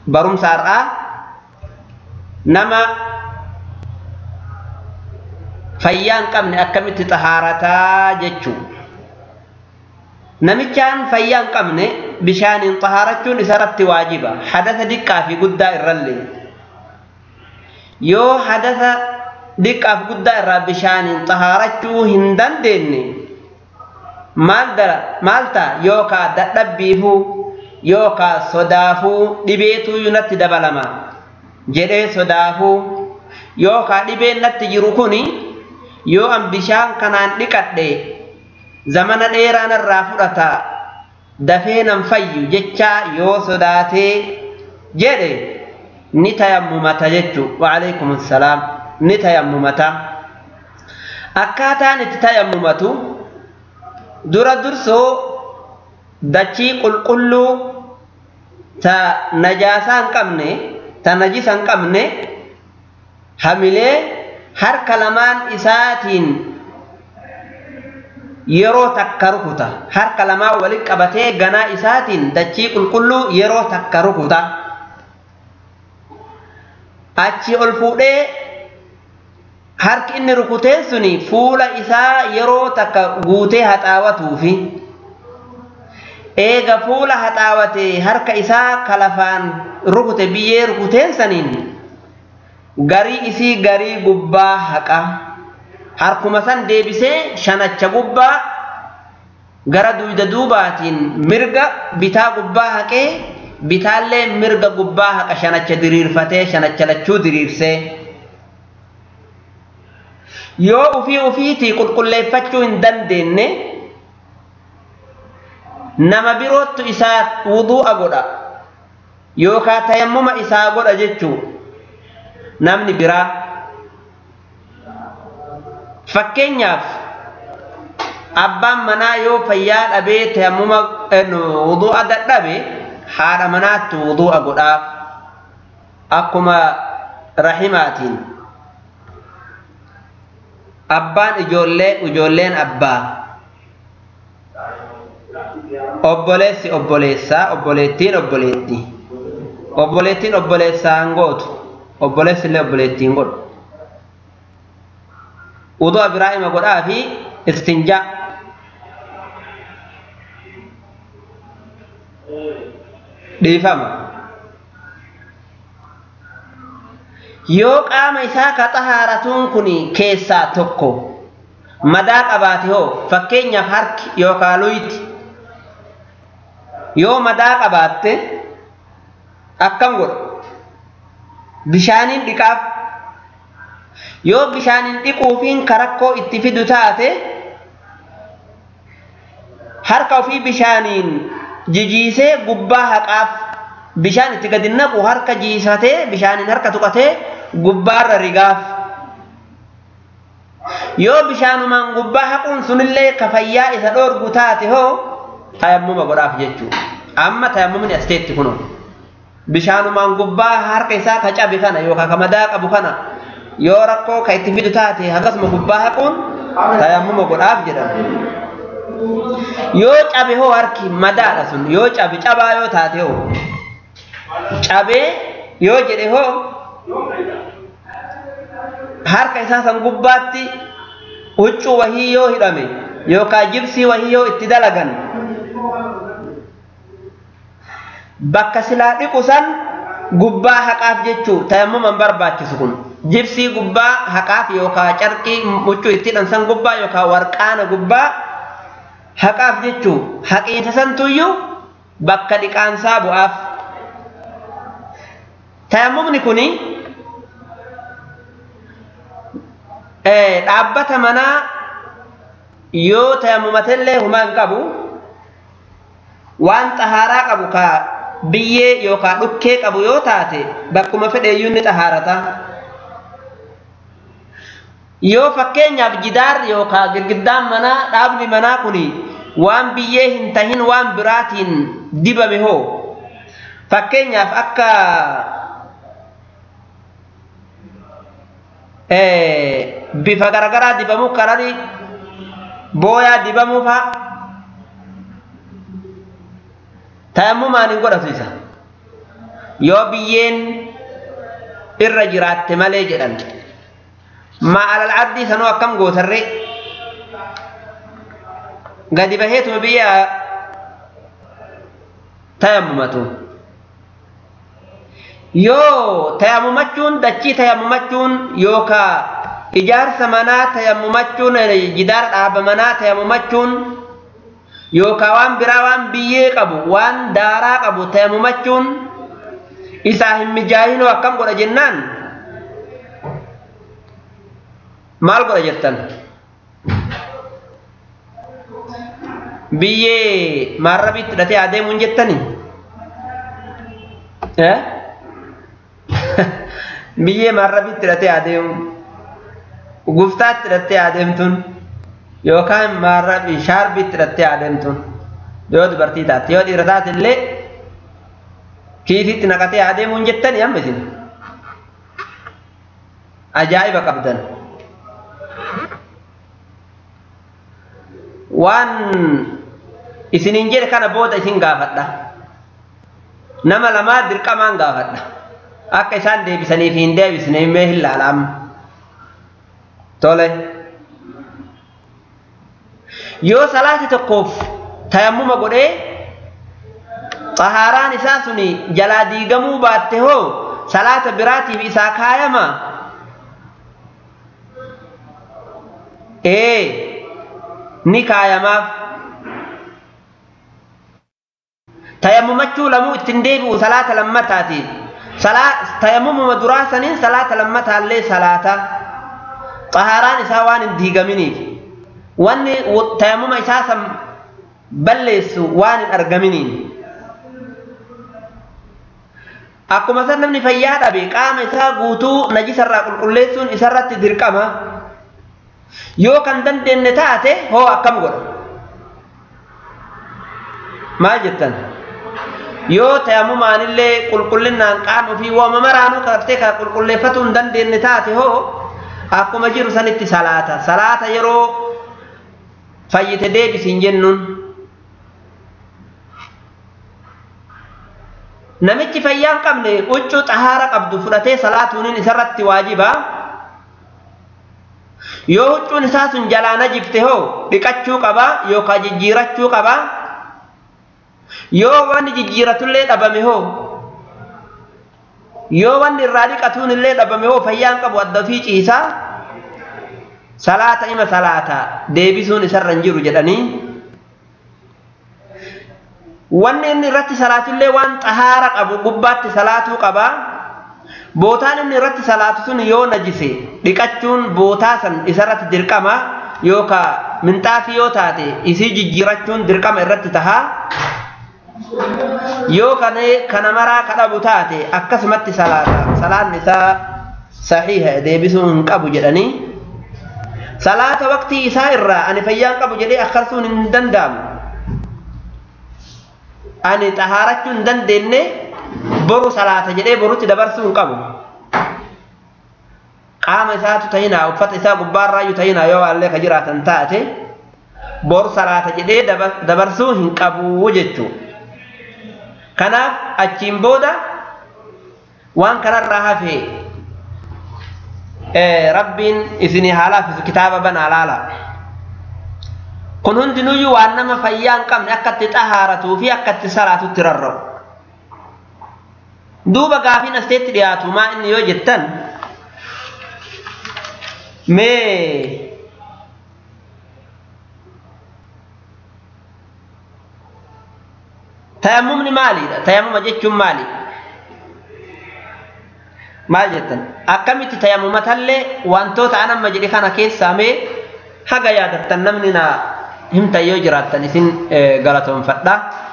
barumsa har'aa nama fayyaa hin qabne akkamitti xahaarataa jechuu namichaan fayyaa hin qabne bishaaniin xahaarachuun isarratti waajiba hadasa diqqaa fi guddaa irrallee yoo hadasa diqqaaf guddaa irraa bishaaniin xahaarachuu hin dandeenye maal dara maal ta'a yookaa dadhabbiifuu yookaa sodaafuu dhibeetuu natti dabalama jedhee sodaafuu yookaa dhibeen natti jiru kuni yoo an bishaan kanaan dhiqadhe zamana dheeraa narraa fudhata dafee nan fayyu jechaa yoo sodaatee jedhe ni tayammumata jechuu waalaikum assalaam ni tayammumata akkaataan itti tayammumatu dura dursoo dachii qulqulluu ta najaasaa hin qabne ta najisa hin qabne hamilee harka lamaan isaatiin yeroo takka rukuta harka lamaan walitti qabatee ganaa isaatiin dachii qulqulluu yeroo takka rukuta achi ol fuudhee harki inni rukuteen suni fuula isaa yeroo takka guutee haxaawatuufi eega fuula haxaawatee harka isaa kalafaan rukute biyyee rukuteen saniin garii isii garii gubbaa haqa harkuma san deebisee shanacha gubbaa gara duyda duubaatiin mirga bitaa gubbaa haqee bitaallee mirga gubbaa haqa shanacha diriirfatee shanacha lachuu diriirsee yoo ufii ufiitii qulqulleeffachuu hin dandeenye nama birootu isaa wuduu'a godha yookaa tayammuma isaa godha jechuu namni biraa fakkeenyaaf abbaan manaa yoo fayyaa dhabee tayammuma wuduu'a dadhabe haadha manaatti wuduu'a godhaaf akkuma rahimaatiin abbaan ijoollee ijoolleen abbaa obboleessi obboleessaa obboleettiin obboleettii obboleettiin obboleessaa hin gootu obboleessi illee obboleettiin godhu wuduu'a biraa ima godhaa fi istinjaa dhiifama yoo qaama isaa ka xahaaratuun kun keessaa tokko madaa qabaate hoo fakkeenyaaf harki yookaan luyti yoo madaa qabaatte akkam godha bishaaniin dhiqaaf yoo bishaaniin dhiquufiin karakkoo itti fidu taate harka ofii bishaaniin jijiisee gubbaa haqaaf bishaan itti gadi naqu harka jiisatee bishaaniin harka tuqatee gubbaarra rigaaf yoo bishaanumaan gubbaa haquun sunillee ka fayyaa isa dhoorgu taate hoo tayammuma godhaaf jechuu amma tayammumni asteetti kuno bishaanumaan gubbaa harka isaa ka cabe kana yookaan ka madaa qabu kana yoo rakkoo ka itti fidu taate akkasuma gubbaa haquun tayammuma godhaaf jedhama yoo cabe hoo harki madaadha sun yoo cabe cabaa yoo taate hoo cabee yoo jedhe hoo harka isaa san gubbaatti huccuu wahii yoo hidhame yookaan jibsii wahii yoo itti dalagan bakka silaa dhiqu san gubbaa haqaaf jechuu tayammuman barbaachisu kun jibsii gubbaa haqaaf yookaan carqii huccuu itti hidhan san gubbaa yookaan warqaana gubbaa haqaaf jechuu haqiinsa santuyyuu bakka dhiqaansaa bu'aaf tayammumni kuni dhaabbata manaa yoo tayammumatillee humaa hin qabu waan xahaaraa qabu ka biyyee yookaan dhukkee qabu yoo taate bakkuma fedheeyyuu ni xahaarata yoo fakkeenyaaf jidaarri yookaan girgiddaan manaa dhaabni manaa kuni waan biyyee hin tahin waan biraatiin dibame hoo fakkeenyaaf akka bifa garagaraa dibamuu kanani booyaa dibamuu fa'a tayammumaan hin godhatu isa yoo biyyeen irra jiraatte malee jedhan maa alal ardii sanuu akkam gootarre gadi baheetuma biyya tayammumatu yoo tayammumachuun dachii tayammumachuun yookaa ijaarsa manaa tayammumachuun jidaara dhaaba manaa tayammumachuun yookaa waan biraa waan biyyee qabu waan daaraa qabu tayammumachuun isaa hin mijaahinoo akkam godha jennaan maal godha jettan biyyee maarrabiitti hidhatee adeemuun jettani biyyee maarrabiitti hidhatee adeemu guftaatti hidhattee adeemtuun yookaan maarrabii shaarbiitti hidhattee adeemtuun yoo dubartii taate yoo dhiira taate illee kiisitti naqatee adeemuun jettani amma isin ajaa'iba qabdan waan isiniin jedhe kana booda isin gaafadha nama lamaa dirqamaan gaafadha akka isaan deebisaniif hin deebisne mee hin laalaam tole yoo salaati tokkoof tayammuma godhee xahaaraan isaa suni jalaa diigamuu baatte hoo salaata biraatiif isaa kaayama ee ni kaayamaaf tayammumachuu lamuu ittiin deebi'u salaata lammataati tayammumuma duraa saniin salaata lammataallee salaata xahaaraan isaa waan hin diigaminiif wanni tayammuma isaa san balleessu waan hin argaminiin akkuma san namni fayyaa dhabe qaama isaa guutuu najisarraa qulqulleessuun isarratti dirqama yoo kan dandeenye taate hoo akkam godha maal jettan yoo tayammumaanillee qulqullinnaan qaama ofii wooma maraanuu kartee ka qulqulleeffatuu hin dandeenye taate hoo akkuma jiru sanitti salaata salaata yeroo fayyite deebisiin jennuun namichi fayyaa hin qabne huccuu xahaara qabdu fudhatee salaatuuniin isarratti waajibaa yoo huccuun isaa sun jalaa najifte hoo dhiqachuu qabaa yookaan jijjiirachuu qabaa yoo wanni jijjiiratullee dhabame hoo yoo wanni irraa dhiqatuun illee dhabame hoo fayyaan qabu adda ofii ciisaa salaata ima salaata deebisuun isarra hin jiru jedhanii wanni inni irratti salaatullee waan xahaara qabu gubbaatti salaatuu qabaa bootaan inni irratti salaatu sun yoo najise dhiqachuun bootaa san isarratti dirqama yookaan minxaafii yoo taate isii jijjiirachuun dirqama irratti tahaa yoo kana maraa kadhabu taate akkasumatti salaata salaanni isaa saxiiha deebisuu hin qabu jedhanii salaata waqtii isaa irraa ani fayyaan qabu jedhee akkarsuun hin danda'amu ani xahaarachuu hin dandeenye boru salaata jedhee borutti dabarsuu hin qabu qaama isaatu ta'inaa uffata isaa gubbaarraayyuu ta'inaa yoo waallee ka jiraatan taate boru salaata jedhee dabarsuu hin qabu jechuu kanaaf achiin booda waan kanarraa hafee rabbiin isinii haalaafisu kitaaba banaa laala kun hundinuyyuu waan nama fayyaa hin qabne akka itti xahaaratuu fi akka itti salaatutti rarra'u duuba gaafiin asteetti dhiyaatu maa inni yoo jettan mee tayammumni maaliidha tayammuma jechuun maali maal jettan akkamitti tayammumatallee wantoota an amma jedhe kana keessaa mee haga yaadattan namni na himtan yoo jiraattan isin galatoonfadha